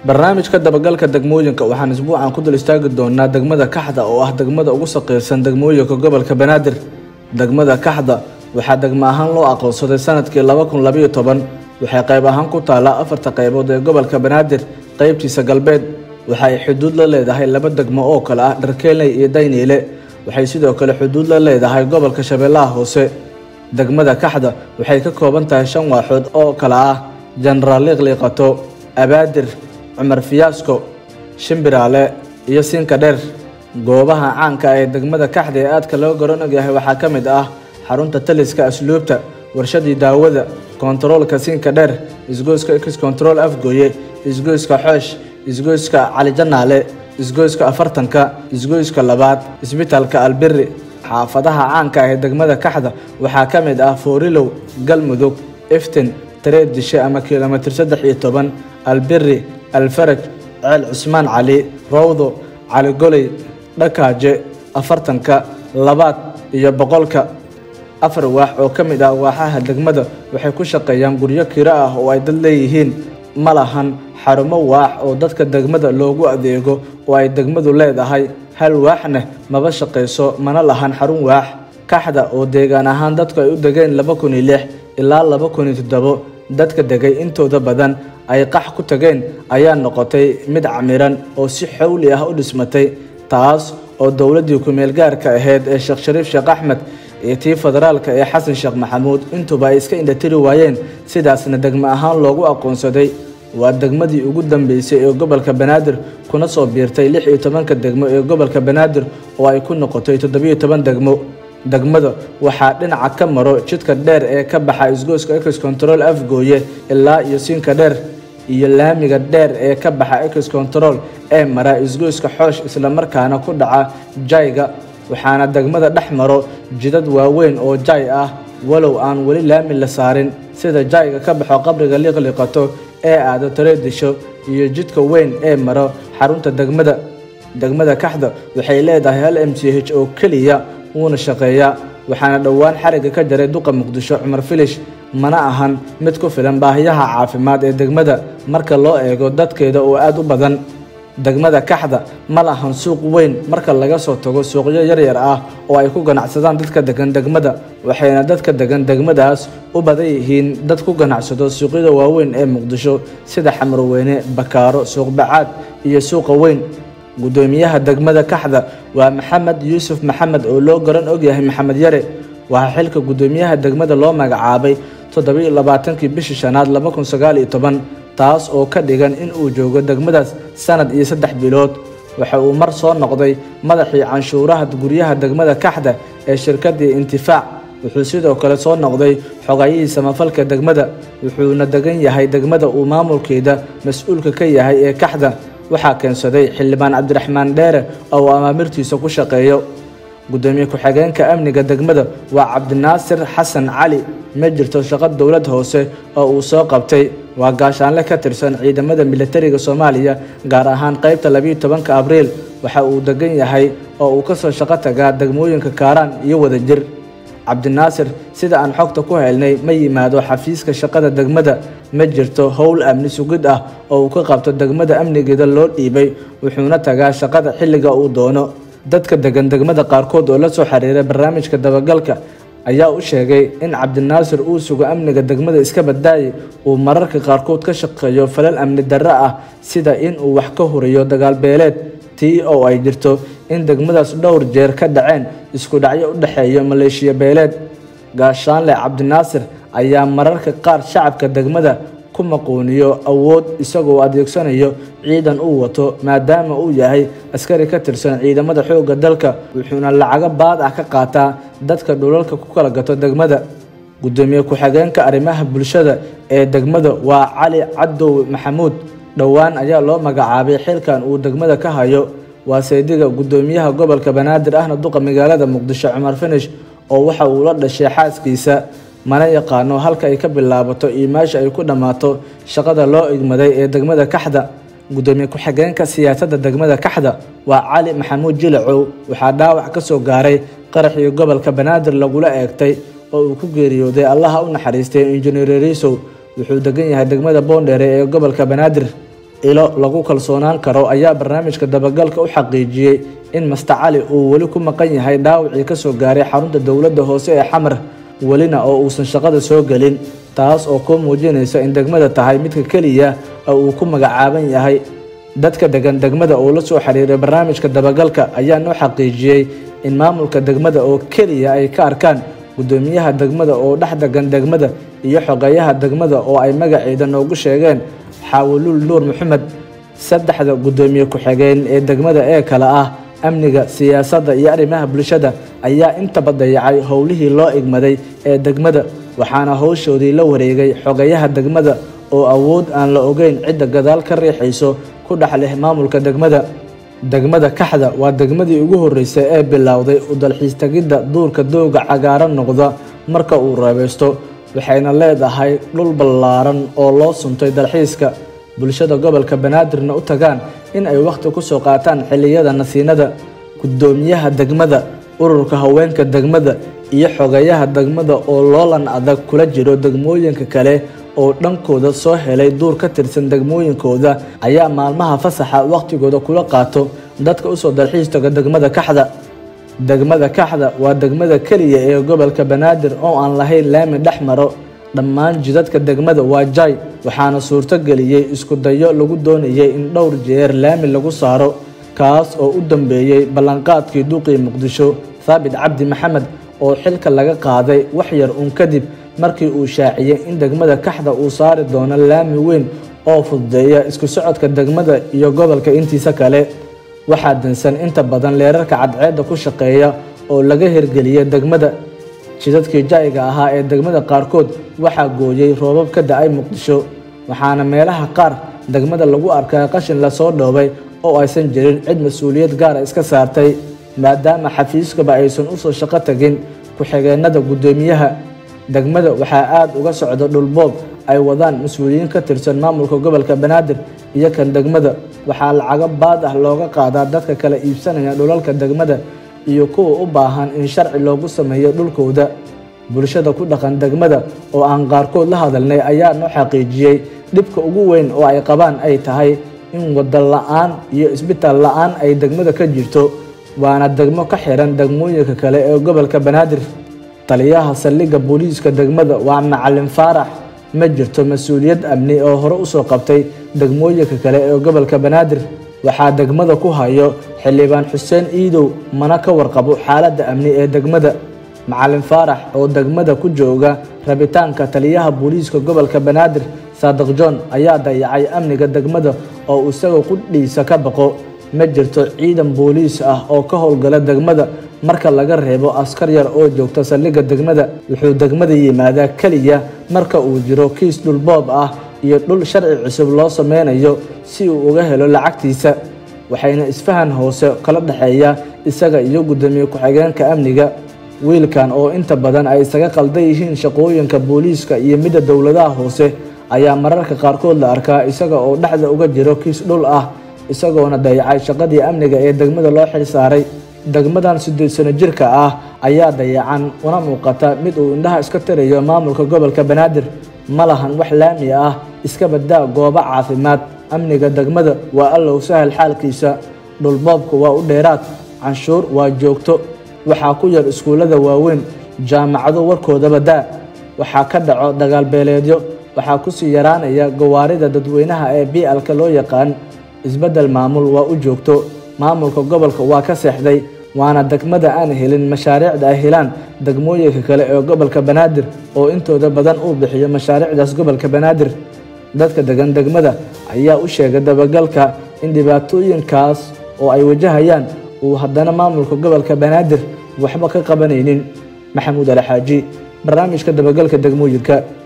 barnaamijka dabagalka degmooyinka waxaan isbuucan ku dul istaagi doonaa degmada kaxda oo ah degmada ugu saqiirsan degmooyinka gobolka banaadir degmada kaxda waxaa degmo ahaan loo aqoonsaday sanadkii laba kun labayo toban waxay qayb ahaan ku taallaa afarta qaybood ee gobolka banaadir qaybtiisa galbeed waxa ay xuduud la leedahay laba degmo oo kale ah dharkeeley iyo dayniile waxay sidoo kale xuduud la leedahay gobolka shabeellaha hoose degmada kaxda waxay ka kooban tahay shan waaxood oo kale ah jenaraal liiqliiqato abaadir cumar fiyaasko shimbiraale iyo siinka dheer goobaha caanka ah ee degmada kaxda ee aadka loo garan ogyahay waxaa ka mid ah xarunta taliska asluubta warshadii daawada kontaroolka siinka dheer isgoyska x control afgooye isgoyska xoosh isgoyska calijanaale isgoyska afartanka isgoyska labaad isbitaalka albiri xaafadaha caanka ah ee degmada kaxda waxaa ka mid ah foorilow galmudug iftin tareed dishe ama kilomitir saddex iyo toban albiri alfaraj ceel cusmaan cali rowdo caligoley dhakaaje afartanka labaad iyo boqolka afar waax oo ka mid ah waaxaha degmada waxay ku shaqeeyaan guryo kiro ah oo ay dad leeyihiin ma lahan xarumo waax oo dadka degmada loogu adeego oo ay degmadu leedahay hal waaxna maba shaqayso mana lahan xarun waax kaxda oo deegaan ahaan dadku ay u degeen laba kun iyo lix ilaa laba kun iyo toddobo dadka degay intooda badan ay qax ku tageen ayaa noqotay mid camiran oo si xowli ah u dhismatay taas oo dowladdii ku-meel gaarka ahayd ee sheekh shariif sheekh axmed iyo tii federaalka ee xasan sheekh maxamuud intuba ay iska indhatiri waayeen sidaasna degmo ahaan loogu aqoonsaday waa degmadii ugu dambeysay ee gobolka banaadir kuna soo biirtay lix iyo tobanka degmo ee gobolka banaadir oo ay ku noqotay toddobiyo toban degmo degmada waxaa dhinaca ka maro jidka dheer ee ka baxa isgoyska ex control afgooye ilaa iyo siinka dheer iyo laamiga dheer ee ka baxa ex control ee mara isgoyska xoosh islamarkaana ku dhaca jayga waxaana degmada dhex maro jidad waaweyn oo jay ah walow aan weli laami la saarin sida jayga ka baxo qabriga liiqliiqato ee aado tareedisho iyo jidka weyn ee maro xarunta degmada degmada kaxda waxay leedahay hal m c h oo keliya wuuna shaqeeyaa waxaana dhowaan xariga ka jaray duqa muqdisho cumar filish mana ahan mid ku filan baahiyaha caafimaad ee degmada marka loo eego dadkeeda oo aada u badan degmada kaxda ma lahan suuq weyn marka laga soo tago suuqyo yaryar ah oo ay ku ganacsadaan dadka degan degmada waxayna dadka degan degmadaas u badan yihiin dad ku ganacsado suuqyada waaweyn ee muqdisho sida xamarweyne bakaaro suuqbacaad iyo suuqa weyn guddoomiyaha degmada kaxda waa maxamed yuusuf maxamed oo loo garan ogyahay maxamed yare waxaa xilka guddoomiyaha degmada loo magacaabay toddobiyo labaatankii bishii shanaad laba kun sagaal iyo toban taas oo ka dhigan in uu joogo degmadaas sanad iyo saddex bilood waxa uu mar soo noqday madaxii canshuuraha guryaha degmada kaxda ee shirkadii intifaac wuxuu sidoo kale soo noqday xogayihii samafalka degmada wuxuuna degan yahay degmada uu maamulkeeda mas-uulka ka yahay ee kaxda waxaa keensaday xildhibaan cabdiraxmaan dheere oo amaamirtiisa ku shaqeeyo guddoomiye ku-xigeenka amniga degmada waa cabdinaasir xasan cali ma jirto shaqo dowlad hoose oo uu soo qabtay waa gaashaanle ka tirsan ciidamada militariga soomaaliya gaar ahaan qaybta labiiyo tobanka abriil waxa uu degan yahay oo uu ka soo shaqo tagaa degmooyinka kaaraan iyo wadajir cabdinaasir sida aan xogta ku helnay ma yimaado xafiiska shaqada degmada ma jirto howl amni sugid ah oo uu ka qabto degmada amnigeeda loo dhiibay wuxuuna tagaa shaqada xilliga uu doono dadka degan degmada qaarkood oo la soo xiriiray barnaamijka dabagalka ayaa u sheegay in cabdinaasir uu sugo amniga degmada iska badaaye uu mararka qaarkood ka shaqeeyo falal amni darro ah sida in uu wax ka huriyo dagaalbeeleed tii oo ay jirto in degmadaas dhowr jeer ka dhaceen isku dhacyo u dhexeeya maleeshiya beeleed gaashaanle cabdinaasir ayaa mararka qaar shacabka degmada ku maquuniyo awood isagoo adeegsanayo ciidan uu wato maadaama uu yahay askari ka tirsan ciidamada xoogga dalka wuxuuna lacago baad ah ka qaataa dadka dhulalka ku kala gato degmada guddoomiye ku-xigeenka arrimaha bulshada ee degmada waa cali cadow maxamuud dhowaan ayaa loo magacaabay xilkan uu degmada ka hayo waa saydiga guddoomiyaha gobolka banaadir ahna duqa magaalada muqdisho cumar finish oo waxa uu la dhashay xaaskiisa mana yaqaano halka ay ka bilaabato iyo meesha ay ku dhammaato shaqada loo igmaday ee degmada kaxda gudoomiye ku-xigeenka siyaasadda degmada kaxda waa cali maxamuud jilacow waxaa dhaawac ka soo gaaray qaraxii gobolka banaadir lagula eegtay oo uu ku geeriyooday allaha u naxariistay injineer riisow wuxuu degan yahay degmada boondheere ee gobolka banaadir ilo lagu kalsoonaan karo ayaa barnaamijka dabagalka u xaqiijiyey in master cali uu weli ku maqan yahay dhaawacii kasoo gaaray xarunta dowladda hoose ee xamar welina oo uusan shaqada soo gelin taas oo kuu muujinaysa in degmada tahay midka keliya oo uu ku magacaaban yahay dadka degan degmada oo la soo xiriiray barnaamijka dabagalka ayaa noo xaqiijiyey in maamulka degmada oo keliya ay ka arkaan gudoomiyaha degmada oo dhex degan degmada iyo xogeeyaha degmada oo ay magaceeda noogu sheegeen xaawuluul nuur maxamed saddexda gudoomiye ku-xigeen ee degmada ee kale ah amniga siyaasadda iyo arrimaha bulshada ayaa intaba dayacay howlihii loo igmaday ee degmada waxaana howshoodii la wareegay xogeeyaha degmada oo awood aan la ogeyn cidda gadaal ka riixayso ku dhex leh maamulka degmada degmada kaxda waa degmadii ugu horreysay ee bilowday u dalxiis tegidda duurka dooga cagaaran noqda marka uu reebeysto waxayna leedahay dhul ballaaran oo loo suntay dalxiiska bulshada gobolka banaadirna u tagaan in ay wakhti ku soo qaataan xilliyada nasiinada gudoomiyaha degmada ururka haweenka degmada iyo xogeeyaha degmada oo loolan adag kula jiro degmooyinka kale oo dhankooda soo helay duur ka tirsan degmooyinkooda ayaa maalmaha fasaxa wakhtigooda kula qaato dadka usoo dalxiis taga degmada kaxda degmada kaxda waa degmada keliya ee gobolka banaadir oo aan lahayn laami dhex maro dhammaan jidadka degmada waa jay waxaana suurto geliyey isku dayo lagu doonayay in dhowr jeer laami lagu saaro kaas oo u dambeeyey ballanqaadkii duuqii muqdisho thaabit cabdi maxamed oo xilka laga qaaday wax yar uun kadib markii uu shaaciyey in degmada kaxda uu saari doono laami weyn oo fududeeya isku socodka degmada iyo gobolka intiisa kale waxaa dansan inta badan leerarka cadceedda ku shaqeeya oo laga hirgeliyay degmada jidadkii jayga ahaa ee degmada qaarkood waxaa gooyey roobab ka da-ay muqdisho waxaana meelaha qaar degmada lagu arkaa qashin lasoo dhoobay oo aysan jirin cid mas-uuliyad gaara iska saartay maadaama xafiiskaba aysan usoo shaqo tagin ku-xigeenada guddoomiyaha degmada waxaa aada uga socda dhulboob ay wadaan mas-uuliyiin ka tirsan maamulka gobolka banaadir iyo kan degmada waxaa lacago baad ah looga qaadaa dadka kala iibsanaya dhulalka degmada iyo kuwa u baahan in sharci loogu sameeyo dhulkooda bulshada ku dhaqan degmada oo aan qaarkood la hadalnay ayaa noo xaqiijiyey dhibka ugu weyn oo ay qabaan ay tahay in wada la-aan iyo isbitaal la-aan ay degmada ka jirto waana degmo ka xiran degmooyinka kale ee gobolka banaadir taliyaha saldhigga booliiska degmada waa macalin faarax ma jirto mas-uuliyad amni oo hore usoo qabtay degmooyinka kale ee gobolka banaadir waxaa degmada ku hayo xildhibaan xuseen iidow mana ka warqabo xaaladda amni ee degmada macalin faarax oo degmada ku jooga rabitaanka taliyaha booliiska gobolka banaadir saadiq john ayaa dayacay amniga degmada oo isaga qudhiisa ka baqo ma jirto ciidan booliis ah oo ka howlgala degmada marka laga reebo askar yar oo joogta saldhigga degmada wuxuu degmada yimaadaa keliya marka uu jiro kiis dhulboob ah iyo dhul sharci cusub loo sameynayo si uu uga helo lacagtiisa waxayna isfahan hoose kala dhexeeya isaga iyo guddoomiye ku-xigeenka amniga wiilkan oo inta badan ay isaga qaldan yihiin shaqooyinka booliiska iyo midda dowladaha hoose ayaa mararka qaarkood la arkaa isaga oo dhexda uga jiro kiis dhul ah isagoona dayacay shaqadii amniga ee degmada loo xil saaray degmadan siddeed sano jirka ah ayaa dayacan una muuqata mid uu indhaha iska tirayo maamulka gobolka banaadir ma lahan wax laami ah iska badaa goobo caafimaad amniga degmada waa allow sahal xaalkiisa dhulboobka waa u dheeraad canshuur waa joogto waxaa ku yar iskuullada waaweyn jaamacado warkoodaba daa waxaa ka dhaco dagaalbeeleedyo waxaa kusii yaraanaya gawaarida dadweynaha ee bialka loo yaqaan isbeddel maamul waa u joogto maamulka gobolka waa ka seexday waana degmada aan helin mashaariicda ay helaan degmooyinka kale ee gobolka banaadir oo intooda badan uu bixiyo mashaariicdaas gobolka banaadir dadka degan degmada ayaa u sheegay dabagalka in dhibaatooyinkaas oo ay wajahayaan uu haddana maamulka gobolka banaadir waxba ka qabanaynin maxamuud alixaaji barnaamijka dabagalka degmooyinka